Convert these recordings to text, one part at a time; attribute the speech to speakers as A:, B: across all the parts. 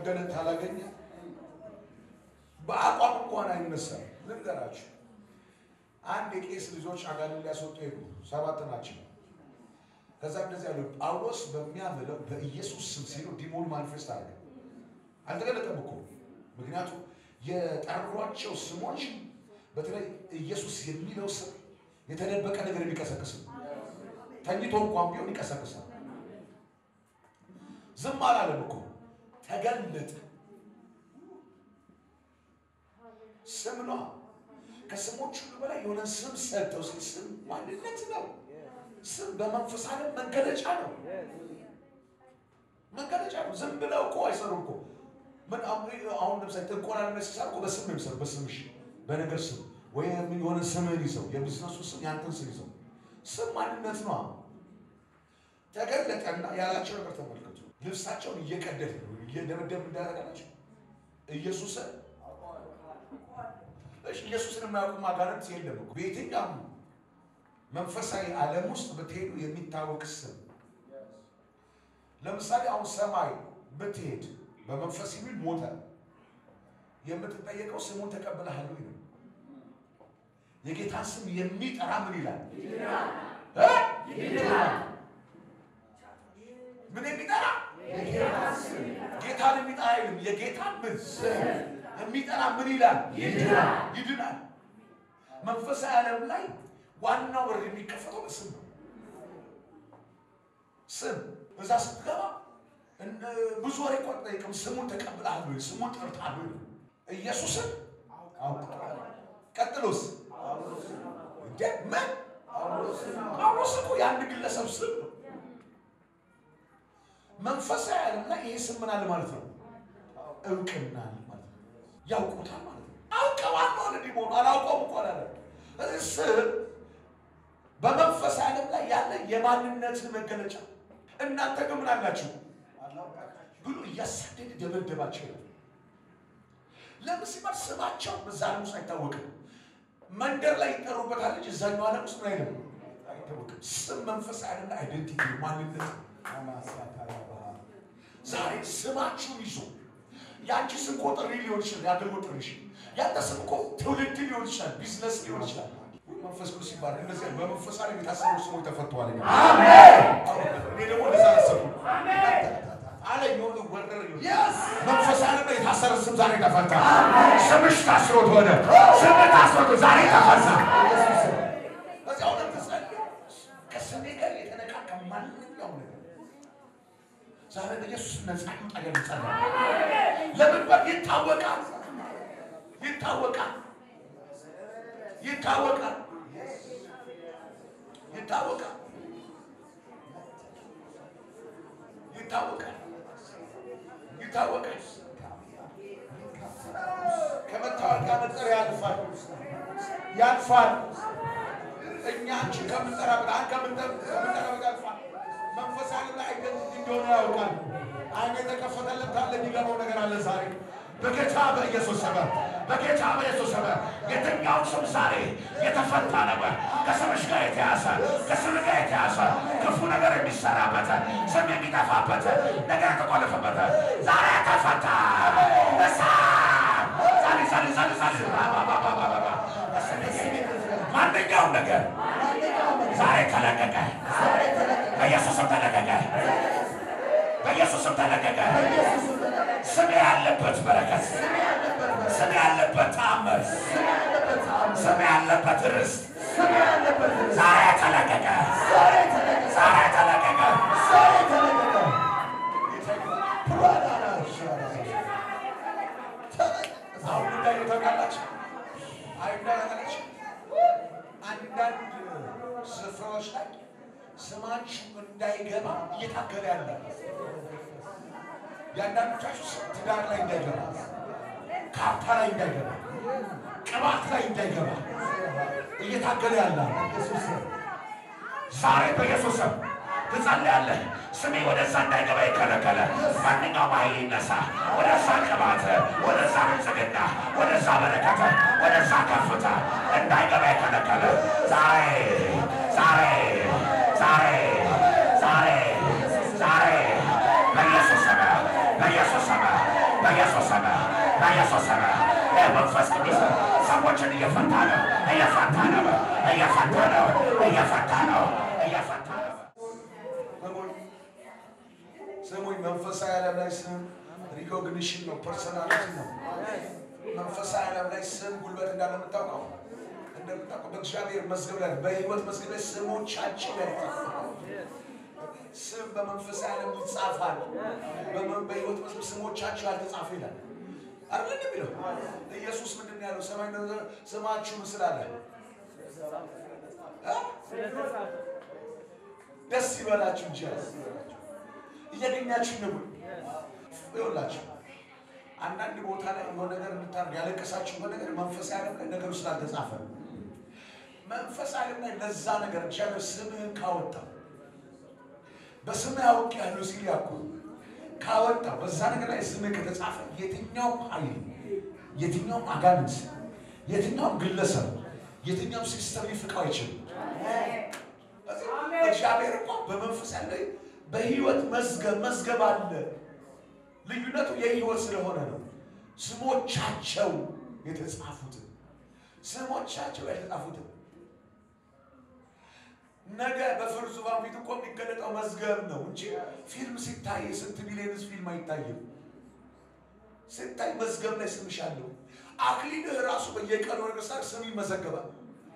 A: መገለጥ ካላገኘ በአቋም እንኳን አይነሳም። ልንገራችሁ፣ አንድ የቄስ ልጆች አጋንንት ሊያስወጡ ሄዱ። ሰባት ናቸው። ከዛ እንደዚህ ያሉ ጳውሎስ በሚያምለው በኢየሱስ ስም ሲሉ ዲሞን ማኒፌስት አለ። አልተገለጠም እኮ ምክንያቱም የጠሯቸው ስሞች በተለይ ኢየሱስ የሚለው ስም የተደበቀ ነገር የሚቀሰቅስ ነው። ተኝቶ እንኳን ቢሆን ይቀሰቅሳል። ዝም አላለም እኮ ተገለጠ። ስም ነው። ከስሞች ሁሉ በላይ የሆነ ስም ሰጠው። ስም ማንነት ነው። ስም በመንፈስ ዓለም መገለጫ ነው። መገለጫ ነው። ዝም ብለው እኮ አይሰሩም እኮ ምን አሁን ለምሳሌ ጥንቆላ ሲሰሩ እኮ በስም ነው የሚሰሩ። በስም እሺ፣ በነገር ስም ወይም የሆነ ስምህን ይዘው የቢዝነሱ ስም ያንተን ስም ይዘው ስም ማንነት ነው። ተገለጠና ያላቸው ነገር ተመልከቱ። ልብሳቸውን እየቀደድ እየደበደብ እንዳደረጋቸው ኢየሱስን እሺ፣ ኢየሱስን የማያውቁ አጋንንት የለም እኮ በየትኛውም መንፈሳዊ ዓለም ውስጥ ብትሄዱ የሚታወቅ ስም ለምሳሌ አሁን ሰማይ ብትሄድ በመንፈስ የሚል ሞተ የምትጠየቀው ስሙን ተቀብለሃል ወይ ነው። የጌታን ስም የሚጠራ ምን ይላል? ምን የሚጠራ ጌታን የሚጠራ አይልም። የጌታን ምን የሚጠራ ምን ይላል? ይድናል። መንፈሳዊ ዓለም ላይ ዋናው በር የሚከፈተው በስም ነው። ስም እዛ ስትገባ ብዙ ወሬ እኮ አትጠይቅም። ስሙን ተቀብለሃል ወይ? ስሙን ጠርተሃል ወይ? ኢየሱስን አውቀዋል። ቀጥሎስ እንደ ምን ጳውሎስ እኮ የአንድ ግለሰብ ስም ነው። መንፈሳዊ ዓለም ላይ ይሄ ስም ምን አለ ማለት ነው? እውቅና አለ ማለት ነው። ያውቁታል ማለት ነው። አውቀዋለሁ አለ ዲሞን። አላውቀውም እኮ አላለም። እዚህ ስም በመንፈሳዊ ዓለም ላይ ያለ የማንነት መገለጫ እናንተ ግን ምን አላችሁ ብሎ እያሳደደ ደበደባቸው ይላል። ለምን ሲባል ስማቸው በዛ ዓለም ውስጥ አይታወቅም። መንደር ላይ ይጠሩበታል እንጂ እዛኛው ዓለም ውስጥ ምን አይልም አይታወቅም። ስም መንፈሳዊ ዓለም ላይ አይደንቲቲ ማንነት ነው። ዛሬ ስማችሁን ይዞ የአንቺ ስም እኮ ጥሪ ሊሆን ይችላል። የአገልግሎት ጥሪሽ ያንተ ስም እኮ ትውልድ ሊሆን ይችላል። ቢዝነስ ሊሆን ይችላል። መንፈስ ቅዱስ ሲባል እነዚህ በመንፈስ ዓለም የታሰሩ ስሞች ተፈተዋል። እኔ ደግሞ እንደዛ አላሰብኩ አለኝ የሆነ ወረር መንፈስ ዓለም ላይ የታሰረ ስም ዛሬ ተፈታ። ስምሽ ታስሮት ሆነ። ስም ታስሮት ዛሬ ተፈታ። በዚህ አሁን ተጸልዮ ከስሜ ጋር የተነካካ ማንኛውም ነገር ዛሬ በኢየሱስ ነፃ ይውጣ። ይጸልያል። ለምን በር ይታወቃል፣ ይታወቃል፣ ይታወቃል፣ ይታወቃል፣ ይታወቃል፣ ይታወቃል። ከመታወቂያ መጠሪያ ያልፋል፣ ያልፋል። እኛ አንቺ ከምንጠራበት አንተ ከምንጠራበት ያልፋል። መንፈሳዊ ላይ አይደንቲቲ እንደሆነ ያውቃል። አይነ የተከፈተለት ካለ የሚገባው ነገር አለ ዛሬ በጌታ በኢየሱስ ስም በጌታ በኢየሱስ ስም የትኛው ስም ዛሬ የተፈታ ነበር? ከስምሽ ጋር የተያዘ ከስም ጋር የተያዘ ክፉ ነገር የሚሰራበት ስም የሚጠፋበት ነገር የተቆለፈበት ዛሬ ተፈታ። እሳ ዛሬ ዛሬ ዛሬ ዛሬ ማንኛውም ነገር ዛሬ ተለቀቀ። በኢየሱስም ተለቀቀ። በኢየሱስም ተለቀቀ። ስም ያለበት በረከት፣ ስም ያለበት ተአምር፣ ስም ያለበት ርስት ዛሬ ተለቀቀ። ዛሬ ተለቀቀ። አሁን ጉዳዩ ታውቃላችሁ። አይዳላችሁ አንዳንድ ስፍራዎች ላይ ስማችሁ እንዳይገባ እየታገለ ያለ የአንዳንዶቻችሁ ስም ትዳር ላይ እንዳይገባ፣ ካርታ ላይ እንዳይገባ፣ ቅባት ላይ እንዳይገባ እየታገለ ያለ ዛሬ በኢየሱስ ስም ትጸልያለህ። ስሜ ወደዛ እንዳይገባ የከለከለ ማንኛውም ኃይል ይነሳ። ወደዛ ቅባት፣ ወደዛ ብልጽግና፣ ወደዛ በረከት፣ ወደዛ ከፍታ እንዳይገባ የከለከለ ዛሬ ዛሬ ዛሬ ዛሬ ዛሬ በኢየሱስ ስም በኢየሱስ ስም
B: በኢየሱስ ስም በኢየሱስ ስም መንፈስ ቅዱስ ሰዎችን እየፈታ ነው እየፈታ ነው እየፈታ ነው እየፈታ ነው እየፈታ ነው።
A: ስሙኝ ስሙኝ፣ መንፈሳዊ ዓለም ላይ ስም ሪኮግኒሽን ነው፣ ፐርሰናሊቲ ነው። መንፈሳዊ ዓለም ላይ ስም ጉልበት እንዳለ የምታውቀው እንደምታውቀው በእግዚአብሔር መዝገብ ላይ በሕይወት መዝገብ ላይ ስሞቻችን ላይ ይጻፋል። ስም በመንፈሳዊ ዓለም ይጻፋል። በመ- በሕይወት መዝገብ ስሞቻቸው ያልተጻፈ ይላል አይደል የሚለው ኢየሱስ ምንድን ነው ያለው? ሰማይ ስማችሁ ምስል አለ እ? ደስ ይበላችሁ እንጂ አለ። እያገኛችሁ ነው ይኸውላችሁ አንዳንድ ቦታ ላይ የሆነ ነገር እንድታደርግ ያለቀሳችሁበት ነገር መንፈሳዊ ዓለም ላይ ነገሩ ስላልተጻፈ ነው። መንፈሳዊ ዓለም ላይ ለዛ ነገር እግዚአብሔር ስምህን ካወጣ በስምህ አውቅ ያለው ሲል ያኩ ካወጣ በዛ ነገር ላይ ስምህ ከተጻፈ የትኛውም ኃይል የትኛውም አጋንንት የትኛውም ግለሰብ የትኛውም ሲስተም ሊፍቀው አይችልም። እግዚአብሔር እኮ በመንፈስ ያለ በህይወት መዝገብ መዝገብ አለ። ልዩነቱ የህይወት ስለሆነ ነው። ስሞቻቸው የተጻፉትን ስሞቻቸው የተጻፉትን ነገ በፍርድ ዙፋን ፊት እኮ የሚገለጠው መዝገብ ነው እንጂ ፊልም ሲታይ ስንት ቢሊየንስ ፊልም አይታይም። ሲታይ መዝገብ ላይ ስምሽ አለው። አክሊልህ ራሱ በየቀኑ ነገስታት ስም ይመዘገባል።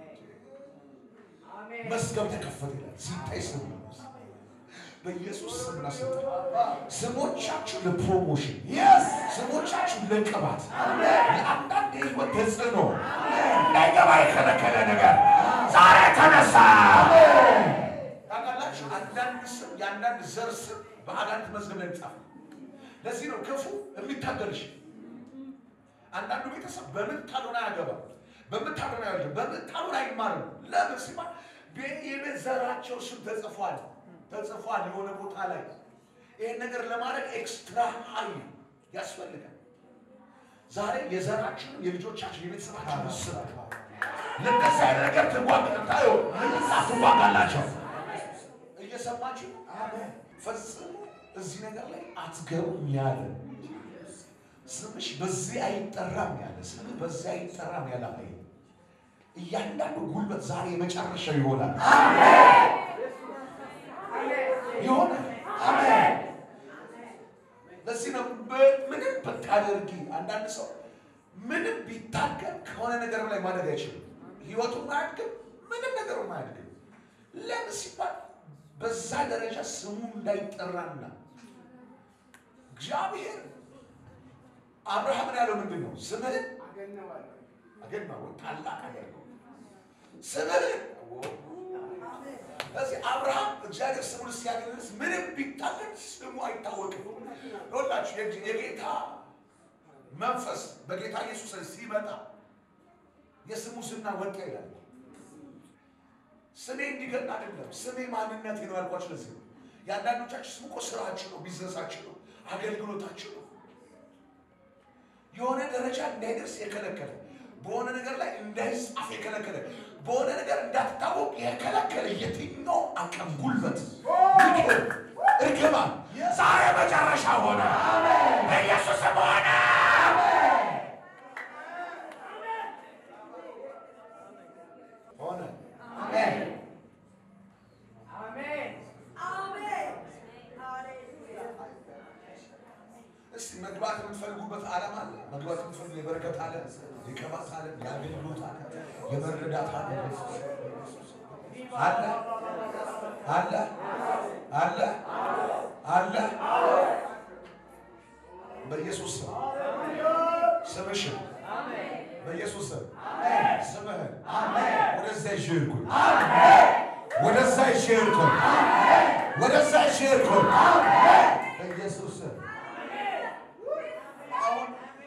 A: መዝገብ ተከፈተ ይላል። ሲታይ ስም ነው። በኢየሱስ ስም ስልጣን ስሞቻችሁ ለፕሮሞሽን ስሞቻችሁ ለቅባት ለአንዳንድ የህይወት ተጽዕኖ
B: እንዳይገባ የከለከለ ነገር ዛሬ ተነሳ።
A: ታውቃላችሁ፣ አንዳንድ ስም የአንዳንድ ዘር ስም በአጋንንት መዝገብ ላይ ይጻፋል። ለዚህ ነው ክፉ የሚታገልሽ። አንዳንዱ ቤተሰብ በምታሉን አያገባም፣ በምታሉን አይወልድም፣ በምታሉን አይማርም። ለምን ሲባል የቤት ዘራቸው ስም ተጽፏል ተጽፏል የሆነ ቦታ ላይ። ይህን ነገር ለማድረግ ኤክስትራ ኃይል ያስፈልጋል። ዛሬ የዘራችን የልጆቻችን የቤተሰባችን ስም
B: ለእንደዚህ አይነት ነገር ትዋጋታዩ ትዋጋላቸው።
A: እየሰማችሁ ፈጽሞ እዚህ ነገር ላይ አትገቡም ያለ ስምሽ በዚህ አይጠራም ያለ ስምህ በዚህ አይጠራም ያለ ኃይል እያንዳንዱ ጉልበት ዛሬ የመጨረሻው ይሆናል ይሆናል። ለዚህ ነው ምንም ብታደርጊ አንዳንድ ሰው ምንም ቢታገል ከሆነ ነገር ላይ ማደግ አይችልም። ህይወቱም አያድግም፣ ምንም ነገሩም አያድግም። ለምን ሲባል በዛ ደረጃ ስሙ እንዳይጠራና እግዚአብሔር አብርሃምን ያለው ምንድን ነው? ስምህን አገናው ታላቅ አደረገው ስምህን ስለዚህ አብርሃም እግዚአብሔር ስሙን ሲያገለስ ምንም ቢታገል ስሙ አይታወቅም። ይኸውላችሁ የግ- የጌታ መንፈስ በጌታ ኢየሱስ ላይ ሲመጣ የስሙ ዝና ወጣ ይላል። ስሜ እንዲገና አይደለም፣ ስሜ ማንነቴ ነው ያልኳችሁ። ለዚህ ነው የአንዳንዶቻችሁ ስም እኮ ስራችሁ ነው፣ ቢዝነሳችሁ ነው፣ አገልግሎታችሁ ነው። የሆነ ደረጃ እንዳይደርስ የከለከለ በሆነ ነገር ላይ እንዳይጻፍ የከለከለ በሆነ ነገር እንዳትታወቅ የከለከለ የትኛው አቅም ጉልበት ምክር እርግማን
B: ዛሬ መጨረሻ ሆነ። በኢየሱስም ሆነ።
A: ሆነ። እስቲ መግባት የምትፈልጉበት ዓለም አለ። መግባት የምትፈልጉ የበረከት ዓለም፣ የቅባት ዓለም፣ የአገልግሎት ዓለም፣ የመረዳት ዓለም አለ አለ አለ አለ። በኢየሱስ ስም ስምሽን በኢየሱስ ስም ስምህን ወደዛ ይሽርኩኝ ወደዛ ይሽርኩኝ ወደዛ ይሽርኩኝ በኢየሱስ ስም አሁን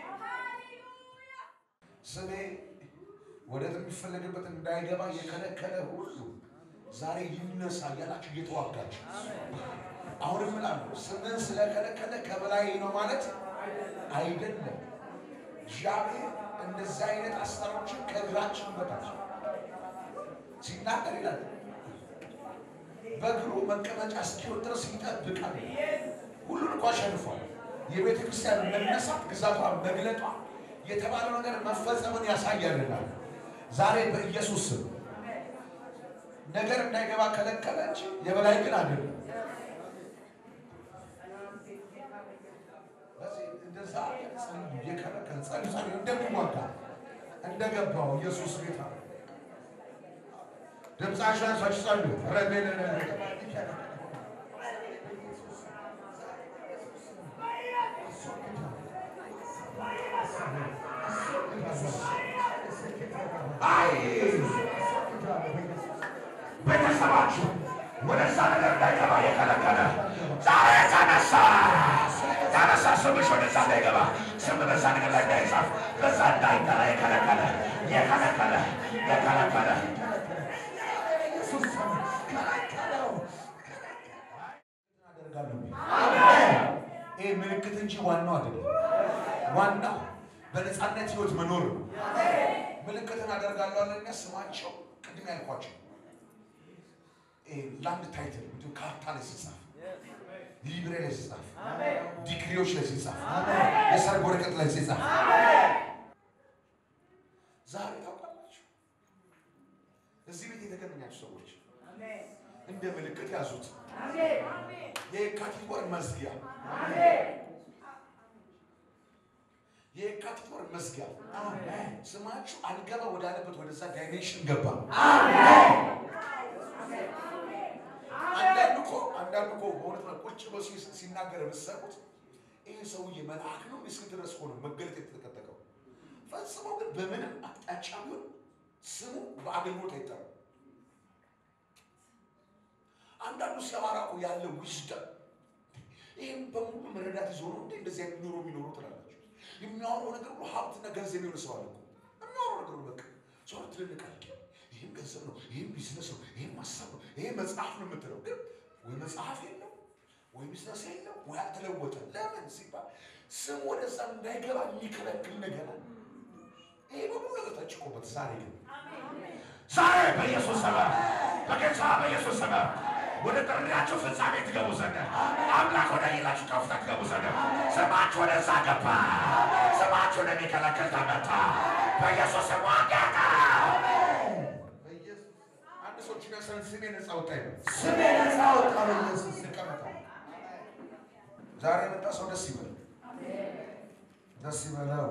A: ስሜ ወደ የሚፈለግበት እንዳይገባ የከለከለ ሁሉ ዛሬ ይነሳ እያላችሁ እየተዋጋችሁ አሁን እምላለሁ ስምን ስለከለከለ ከበላይ ነው ማለት አይደለም። እግዚአብሔር እንደዚህ አይነት አሰራሮችን ከእግራችን በታች ሲናገር ይላል በእግሩ መቀመጫ እስኪሆን ድረስ ይጠብቃል። ሁሉን እኮ አሸንፏል። የቤተ ክርስቲያን መነሳት ግዛቷ መግለጧ የተባለው ነገር መፈጸምን ያሳያልናል። ዛሬ በኢየሱስ ስም ነገር እንዳይገባ ከለከለች፣ የበላይ ግን አይደለም። በዚህ እንደዛ ጸልዩ፣ እየከለከለ ጸልዩ፣ ጸልዩ እንደሚዋጋ እንደገባው ኢየሱስ ጌታ ነው። ድምፃችሁ አንሳችሁ ጸልዩ። ረቤነ
B: ቤተሰባችሁ ወደዛ ነገር እንዳይገባ የከለከለ ዛሬ ተነሳ ተነሳ። ስምሽ ወደዛ እንዳይገባ ስም በዛ ነገር ላይ እንዳይጻፍ በዛ እንዳይጠራ የከለከለ የከለከለ የከለከለ
A: ይሄ ምልክት እንጂ ዋናው አይደለም። ዋናው በነፃነት ህይወት መኖር ነው። ምልክትን አደርጋለሁ አለ ስማቸው ቅድም ያልኳቸው ላንድ ታይትል እንዲሁም ካርታ ላይ ሲጻፍ፣ ሊብሬ ላይ ሲጻፍ፣ ዲግሪዎች ላይ ሲጻፍ፣ የሰርግ ወረቀት ላይ ሲጻፍ ዛሬ ታውቃላችሁ እዚህ ቤት የተገናኛችሁ ሰዎች እንደ ምልክት ያዙት። የካቲት ወር መዝጊያ የካቲት ወር መዝጊያ ስማችሁ አልገባ ወዳለበት ወደዛ ዳይሜንሽን ገባ። አንዳንድ እኮ አንዳንድ እኮ በእውነት ነው ቁጭ ብሎ ሲ- ሲናገር የምትሰሙት ይህ ሰውዬ መልአክ ነው እስክ ድረስ ሆኖ መገለጥ የተጠቀጠቀው ፈጽሞ ግን በምንም አቅጣጫ ቢሆን ስሙ በአገልግሎት አይጠራም። አንዳንዱ ሲያወራ እኮ ያለ ዊዝደም ይህም በሙሉ መረዳት ይዞ ነው እንዴ እንደዚህ አይነት ኑሮ የሚኖሩ ትላላችሁ። የሚያወራው ነገር ሁሉ ሀብትና ገንዘብ የሆነ ሰው አለ እኮ የሚያወራው ነገር ሁሉ በቃ ሰው ትልልቃል። ይህም ገንዘብ ነው፣ ይህም ቢዝነስ ነው፣ ይህም ሀሳብ ነው፣ ይሄ መጽሐፍ ነው የምትለው ግን ወይ መጽሐፍ የለው ወይ ቢዝነስ የለው ወይ አልተለወጠ። ለምን ሲባል ስም ወደዛ እንዳይገባ የሚከለክል ነገር አለ። ይሄ በሙሉ ነገር ተጭቆበት ዛሬ ግን
B: ዛሬ በኢየሱስ ስም በጌታ በኢየሱስ ስም ወደ ጥሪያችሁ ፍጻሜ ትገቡ ዘንድ አምላክ ወደ ሌላችሁ ከፍታ ትገቡ ዘንድ ስማችሁ ወደዛ ገባ። ስማችሁ ወደሚከለክል ተመታ። በኢየሱስ ስም ዋጋታ
A: በኢየሱስ አንድ ሰው ችን ያሰን ስሜ ነፃ ወጣ ይበል።
C: ስሜ ነፃ ወጣ በኢየሱስ
A: ይቀመጣል። ዛሬ የመጣ ሰው ደስ ይበል፣ ደስ ይበለው።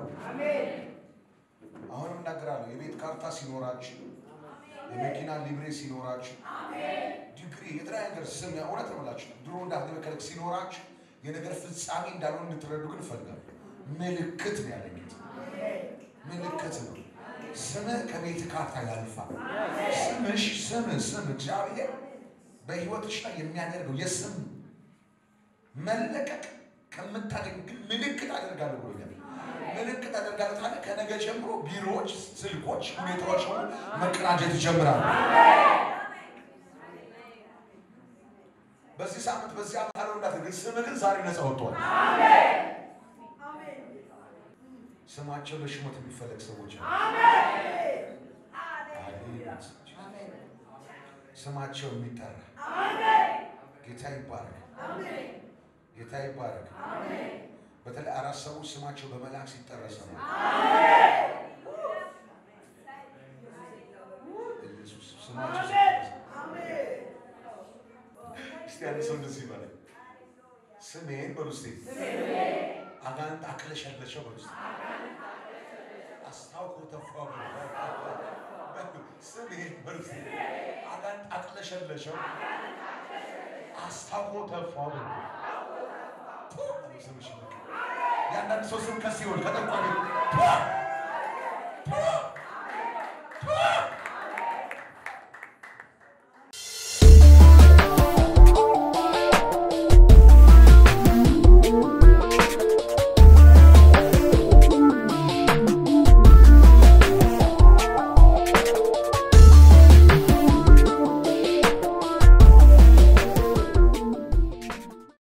A: አሁንም እናገራለሁ። የቤት ካርታ ሲኖራችሁ፣ የመኪና ሊብሬ ሲኖራችሁ፣ ዲግሪ፣ የተለያየ ነገር ስም እውነት ነው የምላችሁ ድሮ እንዳትመከለክ ሲኖራችሁ የነገር ፍጻሜ እንዳልሆን እንድትረዱ ግን እፈልጋለሁ። ምልክት ነው ያለኝ ጌታ። ምልክት ነው። ስምህ ከቤት ካርታ ያልፋል። ስምሽ ስም ስም እግዚአብሔር በሕይወትሽ ላይ የሚያደርገው የስም መለቀቅ ከምታገኝ ግን ምልክት አደርጋለሁ ብሎኛል። ምልክት አደርጋለሁ ታዲያ ከነገ ጀምሮ ቢሮዎች፣ ስልኮች፣ ሁኔታዎች ሁሉ መቀናጀት ይጀምራሉ። በዚህ ሳምንት በዚህ ዓመት አለው እንዳትል ስምህ ግን ዛሬ ነፃ ወጥቷል። ስማቸው ለሽሞት የሚፈለግ ሰዎች አሉ። ስማቸው የሚጠራ ጌታ ይባረክ፣ ጌታ ይባረክ። በተለይ አራት ሰዎች ስማቸው በመልአክ ሲጠራ ሰማሁ። ኢየሱስ ስማቸው ሲጠራ እስቲ አንድ ሰው እንደዚህ ይበላል። ስሜን በሉ እስቲ አጋንንት አክለሸለሸው በሉ እስቲ አስታውቆ ተፋ በሉ ስሜን በሉ እስቲ አጋንንት አክለሸለሸው አስታውቆ ተፋ በሉ ቱ አሉ ስምሽ ይበቃ። የአንዳንድ ሰው ስም ከሲኦል ከጠቋሚ ቱ ቱ